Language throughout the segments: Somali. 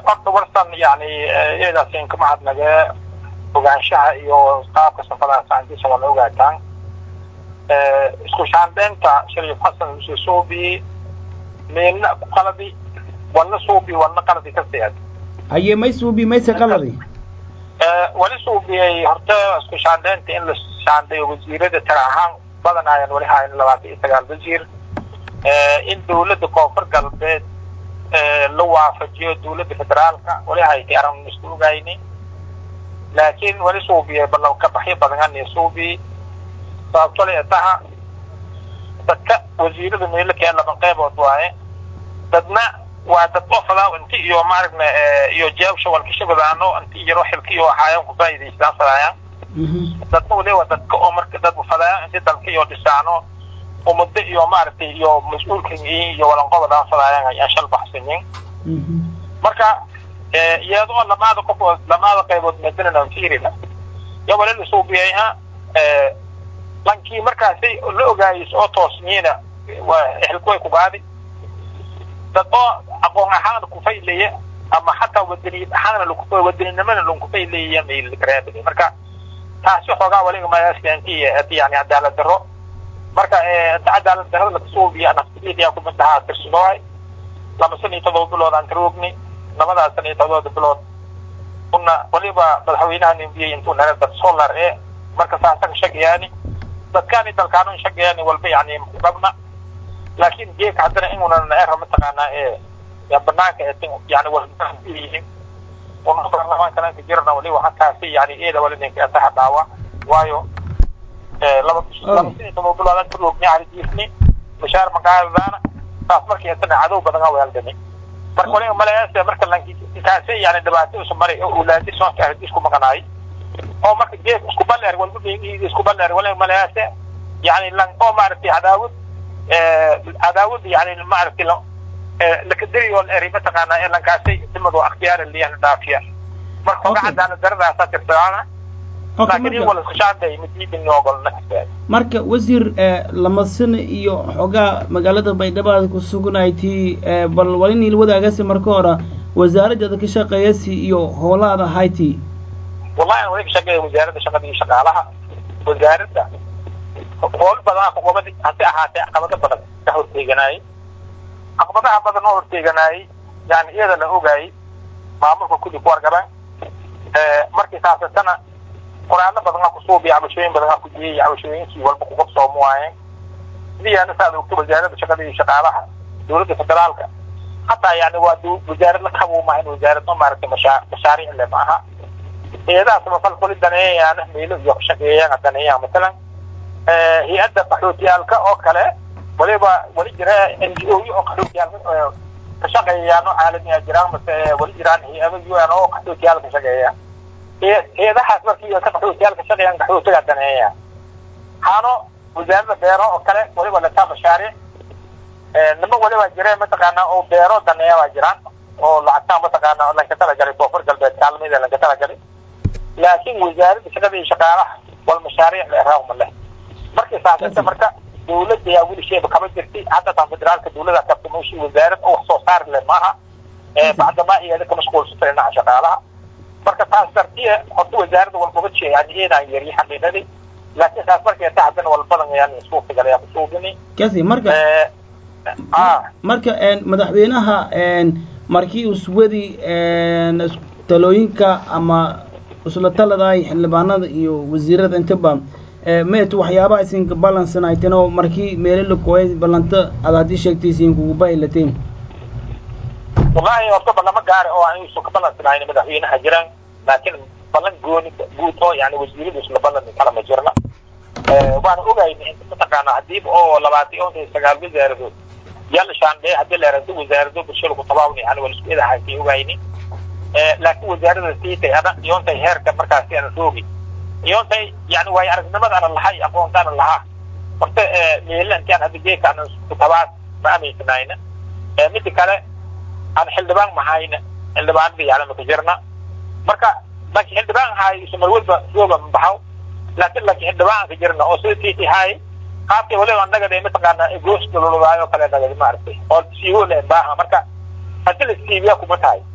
horta warsan yani iyadaas ka mahadnage ogaanshaha iyo qaabka safadaas aandiisa wala ogaataan isku shaandeynta shariif xasan huseen suubi meelna ku qaladi walna suubi walna qaladi ka siyaad haye may suubi mayse qaladi wali suubiyey horta isku shaandeynta in la shaandeeyo wasiirada tira ahaan badan ayaan wali hayn labaatan iyo sagaal wasiir in dawladda koonfur galbeed la waafajiyo dawladda federaalka wali haytay aragn isku ogayni laakiin wali suubiyey balla ka baxyo badan iyo suubi sababto le taha dadka wasiirada meelakee laba qeybood waaye dadna waa dad ofadaa inti iyo maaragna iyo jeebsha walkashabadaano inti iyaro xilka iyo waxaayan ku faa'iidaystaan fadaayaan dadna wali waa dadka oo marka dad fadaayaan inti dalka iyo dhisaano umado iyo maaragtay iyo mas-uulkan iyo walanqobadaan fadaayaan ayaan shal baxsanin marka iyadoo lamaada qofood lamaada qaybood madanan fiirina ya wali la suubiyayha lankii markaasay la ogaayis oo toosniina waa ehelku way ku gaadi dad oo aqoon ahaana kufaylaya ama xataa wadaniyad ahaana wadaninimana lankufaylayaya mailkareebay marka taasi xoogaa waliga mayaaskanti yani cadaalad daro marka inta cadaalad darada lakasuubiya naftiyaa kumid ahaa tirsadoohay laba san iyo todoba bilood aan karoogni labadaas san iyo todoba bilood una waliba madaxweynaha nimbiyey intuu nala dad solar e marka saasa ka shagayaani dadkaani dalkaanu shagayaani walba yani rabna laakiin geeka haddana inunan era mataqaanaa ee banaanka yani wayihiin una baarlamaankana ka jirana wali waxakaasi yani eeda wali ninka ataha dhaawa waayo laba laba sin iyo todoba bilood aan karoogni caridiisni mashaar maqaadadaana taas markii atana cadow badan a weeldani marka waliga malayaase marka lankaase yani dhibaato isu maray oo ulaadi soonka ahdi isku maqanaay oo marka geek isku baleer walba isku baleer waliga malayaase yani lan oo maaragtay cadaawad cadaawad yani maaragtay lakadiri oo eri mataqaanaa ee lankaasay dimado akhtiyaar liyan dhaafiya marka oga cadaalad daradaasa tirtadaana marka wasiir lama sano iyo xoogaa magaalada baydhabo aad ku sugnayti bal walinil wadaagasi marka hore wasaaradda ka shaqeeyasi iyo howlaada hayti wallahi wali ka shaqeeya wasaaradda shaqada iyo shaqaalaha wasaaradda howl badan caqabadi hase ahaatee caqabado badan ka horteeganaayey caqabadaha badan oo horteeganaayey yani iyada la ogaayey maamulka kulli ku wargabaan markii saasatana qoraalo badan aa kusuubiya cabashooyin badan aa ku jiyey cabashooyinkii walba kuqabsoomo waaye sidiyaana saad ogto wasaaradda shaqada iyo shaqaalaha dawladda federaalka hataa yani waa wasaarad la kabuuma in wasaarad ma maaragtay mashaa mashaariic le ma aha hay-adaha samafal kuli daneeyayaana meelo iyo shaqeeyaan daneeyaan masalan hay-adda qaxootiyaalka oo kale waliba wali jira n g o oo qaxootiyaalka ka shaqeeyayaano caalamiya jiraan mase wali jiraan hay-ado un oo qaxootiyaal ka shaqeeya hay-adahaas markii ka qaxootiyaalka shaqeeyaan qaxootiga daneeya haano wasaaradda beero oo kale waliba lataa mashaariic nima waliba jire mataqaana oo beero daneeya waa jiraan oo lacagtaan mataqaana lanka talagalay koonfur galbeed kaalmida lanka talagalay laakiin wasaaradda shaqada iyo shaqaalaha wal mashaariic la eraahuma leh markii saasata marka dawladda yaa weli sheeba kama jirtay hadda taan federaalka dawlada kabta mooshi wasaarad oo wax soo saari leh maaha bacdamaa iyada ka mashquulsatay dhinaca shaqaalaha marka taas dartiya horta wasaaradda walbaba jee yani iyadaan yari xaqiiqadii laakiin taas markay ta haddana walbadan yani suuqigal ayaa kusuubini kasi marka marka madaxweynaha markii uswadi talooyinka ama isla taladaay xildhibaanada iyo wasiirada intaba met waxyaabaha isinka balansanayteen oo markii meelo la kooyay ballanta aad haddii sheegtay isinkugu bailateen wallahi horta ballama gaari oo aan isu ka balansanayna madaxweynaha jiraan laakiin ballan gooni guud oo yani wasiiradu isla ballan kala ma jirna waana ogayna inta mataqaana hadiiba oo labaatan iyo sagaal wasaaradood yalla shaandhee haddii la yarado wasaarado bulshada ku tabaabni yani waa isku edahaysay ogayni laakiin wasaarada siitay ana iyoontay heerka markaasi ana roogi iyoontay yani waayo aragnimada ana lahay aqoonta ana lahaa horta meelankaan hadda geeka ana ku tabaas ma aaminsanayna mida kale aan xildhibaan mahayna xildhibaanada yani maka jirna marka laakiin xildhibaan haay isumar walba rooga mabaxaw laakiin laakiin xildhibaan ka jirna oo sida tiiti haay qaabkay waliba annaga de mataqaana goos dalolodaayo kale nagadi maaragtay oo siiwo le baaha marka hadii la siibiya kuma tahay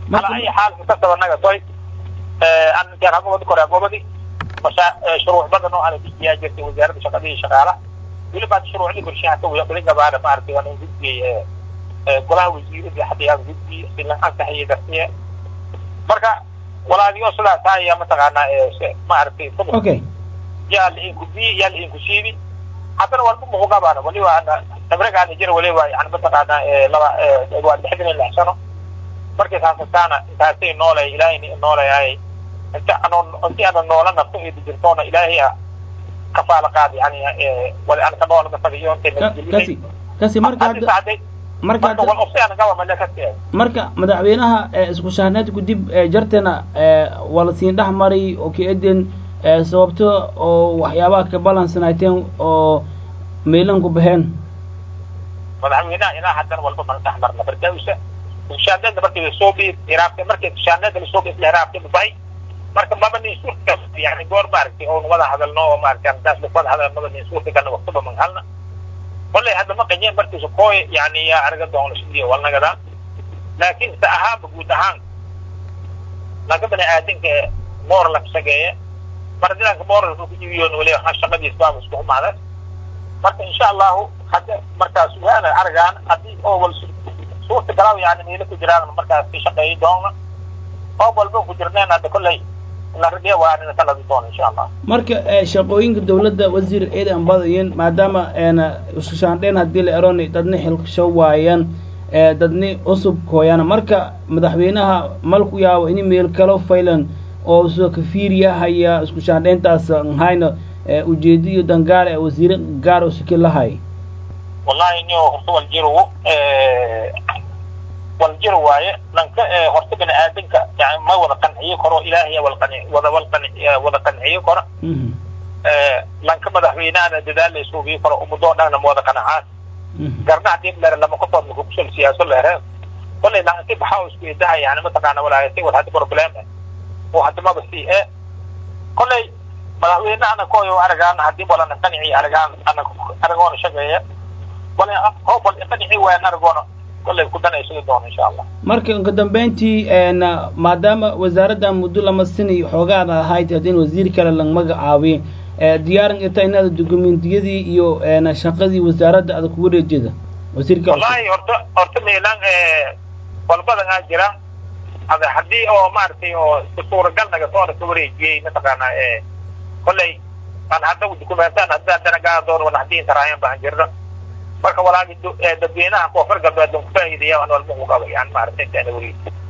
ala ay xaal kasaba naga toy an intaan hagobadi kore hagobadi masha shuruuc badan oo ana dijiyaa jirtay wasaaradda shaqadii shaqaalaha weliba hadda shuruucdii bulshada hata wali gabaana maaragtay waan gudbiyey golaha wasiiradii hadda yaan gudbiyey silan ansaxiyo dartiye marka walaaliyo sidaas ayaa mataqaanaa maaragtay okay yaa lain gudbiyey yaa lain kusiibi haddana walba muku gabaana waliba ana tabrigaana jira waliba yani mataqaanaa laba waa lixdan iyo lix sano markay saasataana intaasay noolay ilaahayna noolayay inta ano inti ana noola nafto eedi jirtoona ilaahay a kafaala qaad yani wali ana ka noola nafadiyo kasi kasi marka hadda marka marka madaxweynaha isku shahnaadku dib jartena waa lasiin dhex maray oo ka eden sababto oo waxyaabaha ka balansanaateen oo meylan ku baxeen madaxweynaha ilaa haddana walba mana dhex marna markausa shahnaadna markii lasoo biib iraabtay markii shahnaadna lasoo biib isla iraabtay mabahay marka maba nin suurta yani goor maaragtay oon wada hadalno oo maaragtay arrintaas wada hadalno maba nin suurta galna waqtiba man halna kollay hadda ma qanyeen markiisa kooy yani yaa arga doona sidii walnagadaa laakiin se ahaanba guud ahaan laga bani aadanka moor la sageeye mardilanka mooralka ku jibiyoon weli ha shaqadiis baaba isku xumaada marka insha allahu hadda markaas waana argaan haddii oo wal suurta galaaw yani meelo ku jiraan markaas ka shaqeeyi doona oo walba ku jirneen hadda kollay marka shaqooyinka dawladda wasiir ciidan badayen maadaama isku shaandheen haddii la eron dadna xilsho waayaan dadni cusub kooyaan marka madaxweynaha malku yaabo ini meel kalo faylan oo soo kafiiriya haya isku shaandheyntaas hayna ujeediyo dangaar ee wasiire gaar oo siki lahay wallahi nio horta waljiro waljiro waaye dhanka horta bani aadanka yani ma wada qanciyo karo ilaahay walqani wada walqani wada qanciyo karo dhanka madaxweynahana dadaal la isuugiyo karo ummadoo dhanna ma wada qanacaan garna hadii lere lama qofood maku kusol siyaaso leere kollay dhanti baxaa isku idaha yani mataqaana walaayatay war hadda problem oo hadda maba si e kollay madaxweynahana koyo aragaan hadii walana qanici aragaan ana aragoona shaqeeya wala hoob wal qanici wayan aragoona marka uka dambeyntii maadaama wasaaradda muddo lama sini xoogaada ahayd haddin wasiir kale lang magacaabiy diyaaran ita inaada dokumentiyadii iyo shaqadii wasaaradda ada kugu reejeda wasiirka wallahi horta horta meelaan walbadan aa jira ada haddii oo maaragtay oo suuragal naga soo ka wareejiyey mataqaana kollay aan hadda dokumentaan hadda haddana gaa doon wala haddii intaraayan baan jirno marka walaagi dadweynaha koonfur galbeed ku faa'iideeya aan walba ku qabo yani maaragtay intaana weli